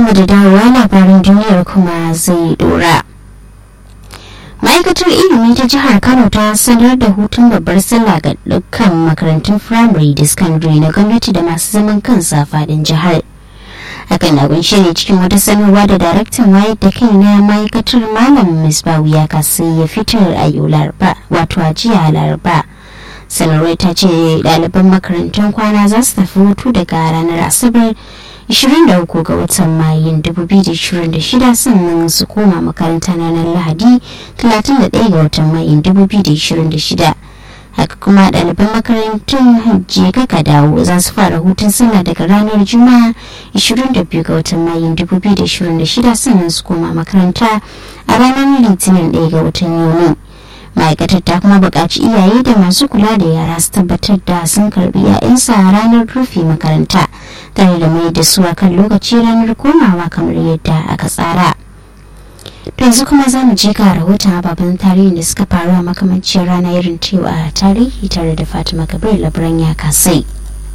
barkanmu da dawowa labarin duniyar kuma zai dora. ma'aikatar ilimi ta jihar kano ta sanar da hutun babbar sallah ga dukkan makarantun firamare da sakandare na gwamnati da masu zaman kansa fadin jihar hakan na kunshe ne cikin wata sanarwa da daraktan wayar da kai na ma'aikatar malam misbahu ya kasi ya fitar a yau laraba wato a jiya laraba sanarwar ta ce ɗaliban makarantun kwana za su tafi hutu daga ranar asabar 23 ga watan mayun 2026 sannan su koma makaranta ranar lahadi 31 ga watan mayun 2026 haka kuma ɗaliban makarantun hajji kaka dawo za su fara hutun sallah daga ranar juma'a 22 ga watan mayun 2026 sannan su koma makaranta a ranar litinin 1 ga watan yuni ma'aikatar ta kuma buƙaci iyaye da masu kula da yara su tabbatar da sun karbi 'ya'yansa a ranar rufe makaranta tare da mai da su a kan lokaci ranar komawa kamar yadda aka tsara to yanzu kuma za mu je ga rahoton ababen tarihin da suka faru a makamancin rana irin cewa a tarihi tare da fatima kabir labaran ya kasai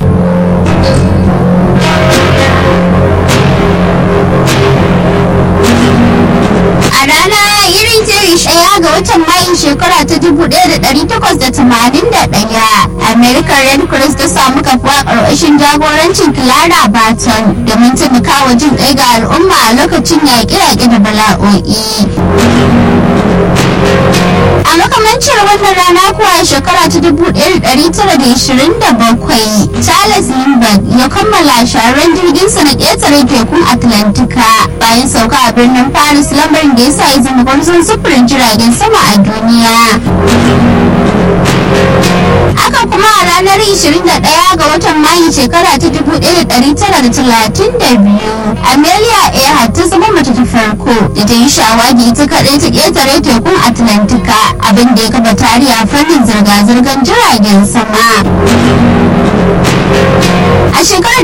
a rana irin jiri ɗaya ga watan mayun shekara ta 1881 american red cross ta samu kafuwa ƙarƙashin jagorancin clara barton domin taimakawa jin ɗaya ga al'umma a lokacin yaƙe-yaƙe da bala'o'i a makamancin wannan rana kuwa shekara ta 1927 charles lindbergh ya kammala shahararren jirginsa na ƙetare tekun atlantika bayan sauka a birnin paris lamarin da ya sa ya zama gwarzon sufurin jiragen sama a duniya haka kuma a ranar 21 ga watan mayu shekara ta 1932 amelia earhart ta zama mace ta farko da ta yi shawagi ita kaɗai ta ƙetare tekun atlantika abin da ya kafa tarihi a fannin zirga-zirgar jiragen sama a shekarar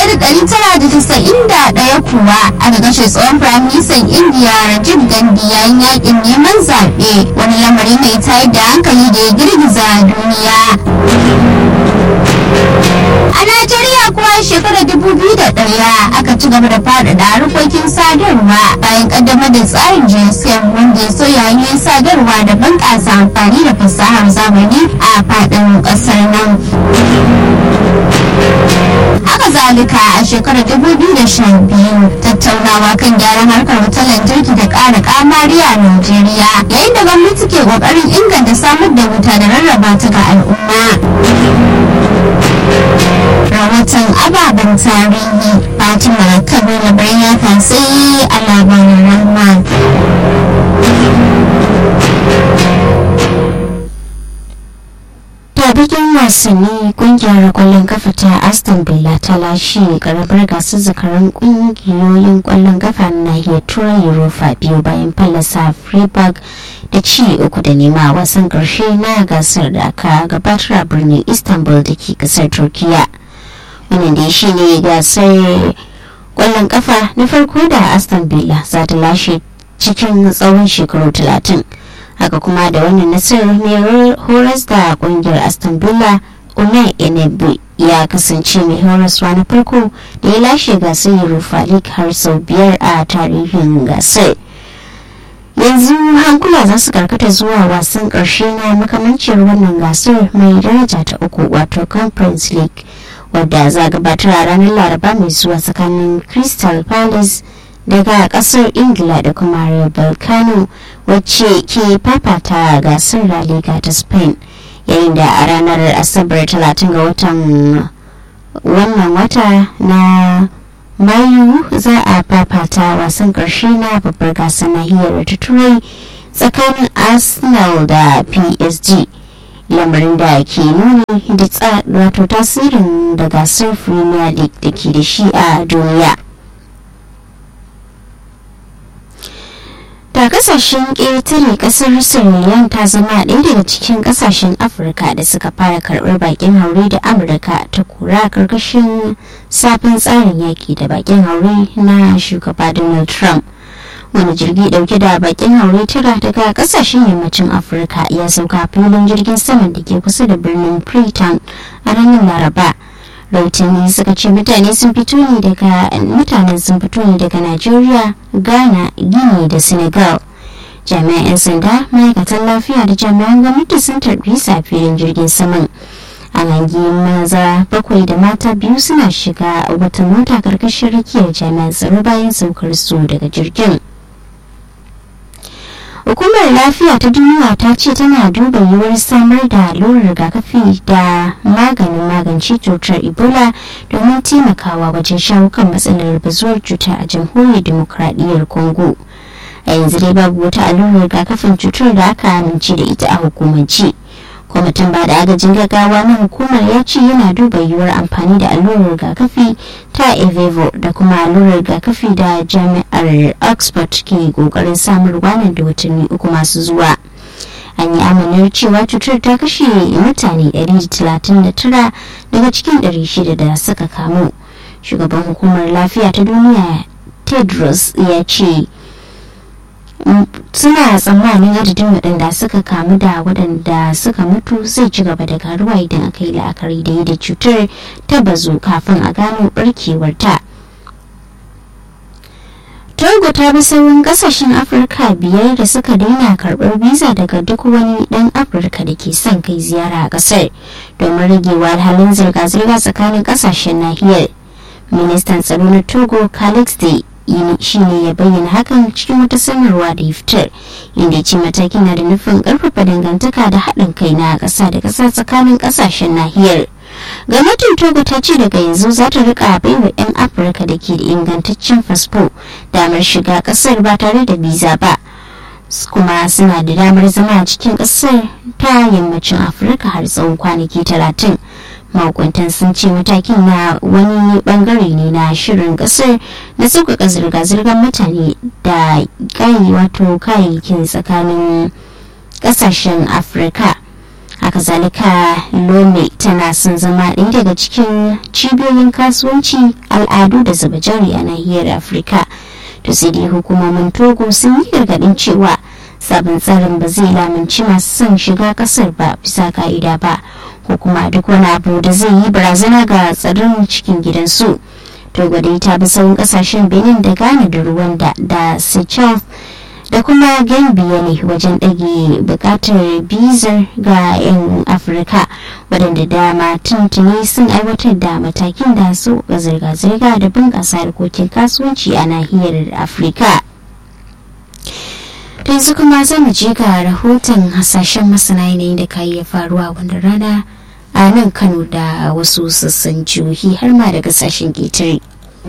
1991 kuwa aka kashe tsohon firaministan indiya rajiv gandhi yayin yakin neman zaɓe wani lamari mai tayar da hankali da ya girgiza duniya a najeriya kuwa shekarar 2001 aka ci gaba da faɗaɗa harkokin sadarwa bayan ƙaddamar da tsarin gsm wanda ya soya hanyoyin sadarwa da bunƙasa amfani da fasahar zamani a faɗin ƙasar nan haka zalika a shekarar 2012 tattaunawa kan gyaran harkar wutar lantarki da ƙara kamari a Najeriya yayin da gwamnati ke ƙoƙarin inganta samar da wuta da rarraba ta ga al'umma. Rahoton ababen tarihi Fatima Kabir Labarin ya sai a labarin Rahman. ta bikin wasanni kungiyar kwallon kafa ta aston villa ta lashe karamar gasar zakaran kungiyoyin kwallon kafa na nahiyar turai europa biyu bayan fallasa freiburg da ci uku da nema a wasan karshe na gasar da aka gabatar a birnin istanbul da ke kasar turkiya wannan da shi ne gasar kwallon kafa na farko da aston villa za ta lashe cikin tsawon shekaru talatin haka kuma da wannan nasarar mai horas da kungiyar aston villa unai enebu ya kasance mai horaswa na farko da ya lashe gasar europa league har sau biyar a tarihin gasar yanzu hankula za su karkata zuwa wasan karshe na makamancin wannan gasar mai daraja ta uku wato conference league wadda za gabatar a ranar laraba mai zuwa tsakanin crystal palace daga kasar ingila da kuma real balkano wacce ke fafata gasar la liga ta spain yayin da a ranar asabar 30 ga watan wannan wata na mayu za a fafata wasan karshe na babbar gasar nahiyar ta turai tsakanin arsenal da psg lamarin da ke nuni da wato tasirin da gasar premier league da ke da shi a duniya da kasashen ƙetare ƙasar sierra ta zama ɗaya daga cikin ƙasashen afirka da suka fara karɓar bakin haure da amurka ta kura ƙarƙashin sabon tsarin yaƙi da bakin haure na shugaba donald trump wani jirgi ɗauke da bakin haure tara daga ƙasashen yammacin afirka ya sauka filin jirgin saman da ke kusa da birnin freetown a ranar laraba rautani suka ce mutane sun fito ne daga mutanen sun fito ne daga najeriya ghana gini da senegal jami'an 'yan sanda ma'aikatan lafiya da jami'an gwamnati sun tarbi safiyan jirgin saman an hangi maza bakwai da mata biyu suna shiga wata mota karkashin rakiyar jami'an tsaro bayan saukar su daga jirgin hukumar lafiya ta duniya ta ce tana duba yiwuwar samar da allurar rigakafi da maganin magance cutar ebola domin taimakawa wajen shawo kan matsalar bazuwar cuta a jamhuriyar demokradiyyar congo a yanzu dai babu wata allurar rigakafin cutar da aka amince da ita a hukumance kwamitin ba da agajin gaggawa na hukumar ya ce yana duba yiwuwar amfani da allurar rigakafi ta evevo da kuma allurar rigakafi da jami'ar oxford ke kokarin samarwa nan da watanni uku masu zuwa an yi amanar cewa cutar ta kashe mutane 139 daga cikin 600 da suka kamu shugaban hukumar lafiya ta duniya tedros ya ce suna tsammanin adadin waɗanda suka kamu da waɗanda suka mutu zai ci gaba da karuwa idan aka yi la'akari da yadda cutar ta bazu kafin a gano barkewarta. togo ta bi sauran kasashen afirka biyar da suka daina karɓar biza daga duk wani ɗan afirka da ke son kai ziyara a ƙasar domin ragewa halin zirga-zirga tsakanin ƙasashen nahiyar ministan tsaro na togo calix day shi ne ya bayyana hakan cikin wata sanarwa da ya fitar inda ce matakin na da nufin karfafa dangantaka da haɗin kai na ƙasa da ƙasa tsakanin ƙasashen nahiyar gwamnatin togo ta ce daga yanzu za ta rika baiwa 'yan afirka da ke da ingantaccen fasfo damar shiga ƙasar ba tare da biza ba kuma suna da damar zama a cikin ƙasar ta yammacin afirka har tsawon kwanaki talatin mahukuntan sun ce matakin na wani bangare ne na shirin kasar na sauƙaƙa zirga-zirgar mutane da kayi wato kayayyakin tsakanin ƙasashen afirka haka zalika lome tana son zama ɗaya daga cikin cibiyoyin kasuwanci al'adu da zuba jari a nahiyar afirka to sai dai hukumomin togo sun yi gargaɗin cewa sabon tsarin ba zai lamunci masu son shiga ƙasar ba bisa ka'ida ba ko kuma duk wani abu da zai yi barazana ga tsaron cikin gidansu togo dai ta bi sauran kasashen benin da ghana da rwanda da seychelles da kuma gambia ne wajen ɗage buƙatar bizar ga 'yan afirka waɗanda dama tuntuni sun aiwatar da matakin da su ga zirga-zirga da bunƙasa harkokin kasuwanci a nahiyar afirka yanzu kuma za mu je ga rahoton hasashen masana yanayin da ka iya faruwa wanda rana a nan kano da wasu sassan jihohi har ma da kasashen ƙetare.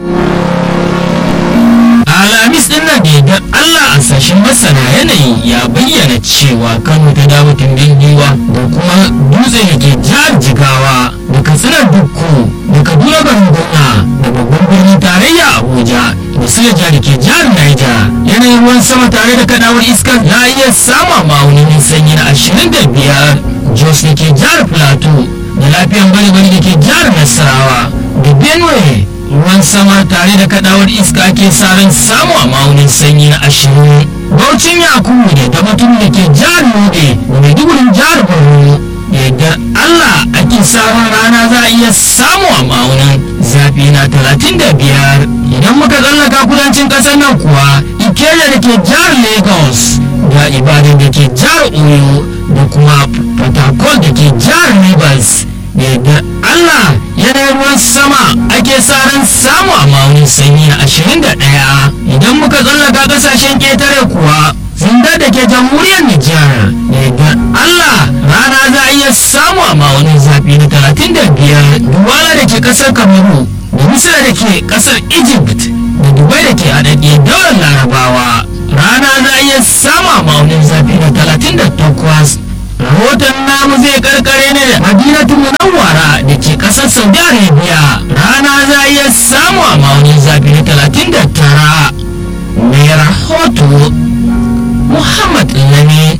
alhamis din nan da yardar allah a sashen masana yanayi ya bayyana cewa kano ta dawo tumbin giwa da kuma dutse da ke jihar jigawa da katsinar dukku da kaduna gangona da babban birnin tarayya abuja da suleja da ke jihar niger yanayin ruwan sama tare da kadawar iskar ya iya sama ma'aunin sanyi na ashirin da biyar jos da ke jihar plateau da lafiyan bari-bari da ke jihar nasarawa da benue ruwan sama tare da kadawar iska ake sa ran samu a ma'aunin sanyi na ashirin baucin yakubu da ta mutum da ke jihar yobe da maidugurin jihar borno da yadda allah ake sa ran rana za a iya samu a ma'aunin zafi na talatin da biyar idan muka tsallaka kudancin kasar nan kuwa ikeja da ke jihar lagos da ibadan da ke jihar oyo da kuma port da ke jihar rivers da yadda allah yanayin ruwan sama ake sa ran samu a ma'aunin sanyi na ashirin da ɗaya idan muka tsallaka ƙasashen ƙetare kuwa zindar da ke jamhuriyar nijar da yadda allah rana za a iya samu a ma'aunin zafi na talatin da biyar duwala da ke ƙasar kamaru da misira da ke ƙasar egypt da dubai da ke haɗaɗɗiyar daular larabawa rana za a iya samu a ma'aunin zafi na talatin da takwas rahoton namu zai karkare ne da madinatu munawwara da ke kasar saudi arabia rana za a iya samu a maunin zafi na talatin da tara mai rahoto muhammad lami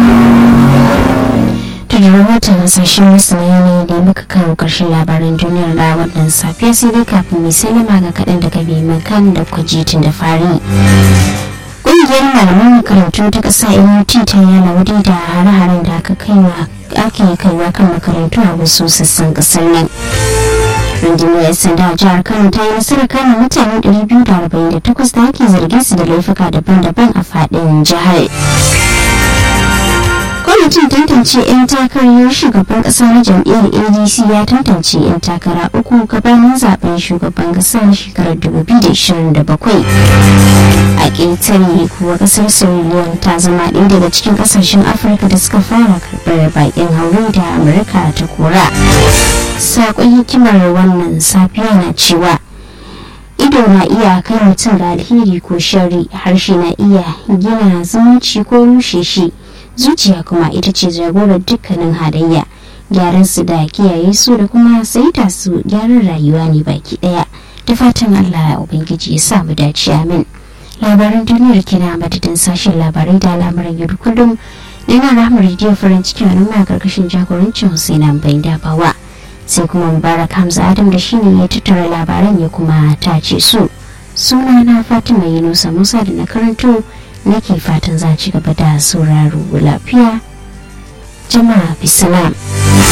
daga rahoton hasashen masana ne da muka kawo ƙarshen labaran duniyar da wannan safiya sai dai kafin mai salama ga kaɗan daga bai kan da kwajitin da fari ƙungiyar malaman makarantu ta ƙasa nut ta yana wuri da hare-haren da aka kaiwa ake kaiwa kan makarantu a wasu sassan ƙasar nan rundunar 'yan sanda a jihar kano ta yi nasarar kama mutane 248 da ake zargin su da laifuka daban-daban a faɗin jihar kwamitin tantance 'yan takarar shugaban kasa na jam'iyyar adc ya tantance 'yan takara uku gabanin zaben shugaban kasa na shekarar 2027 a ƙetare kuwa kasar sierra ta zama ɗaya daga cikin ƙasashen afirka da suka fara karɓar baƙin haure da amurka ta kora saƙon hikimar wannan safiya na cewa ido na iya kai mutum ga alheri ko shari harshe na iya gina zumunci ko rushe shi zuciya kuma ita ce jagorar dukkanin halayya gyaran su da kiyaye su da kuma saita su gyaran rayuwa ne baki daya da fatan allah ubangiji ya sa mu dace amin labaran duniyar kina madadin sashen labarai da al'amuran yau kullum da yana rahmar rediyo farin cikin al'umma karkashin jagorancin husaina bai dabawa sai kuma mubarak hamza adam da shine ya tattara labaran ya kuma tace su suna na fatima yunusa musa da na karanto nake fatan za ci gaba da sauraro lafiya jama'a bisalam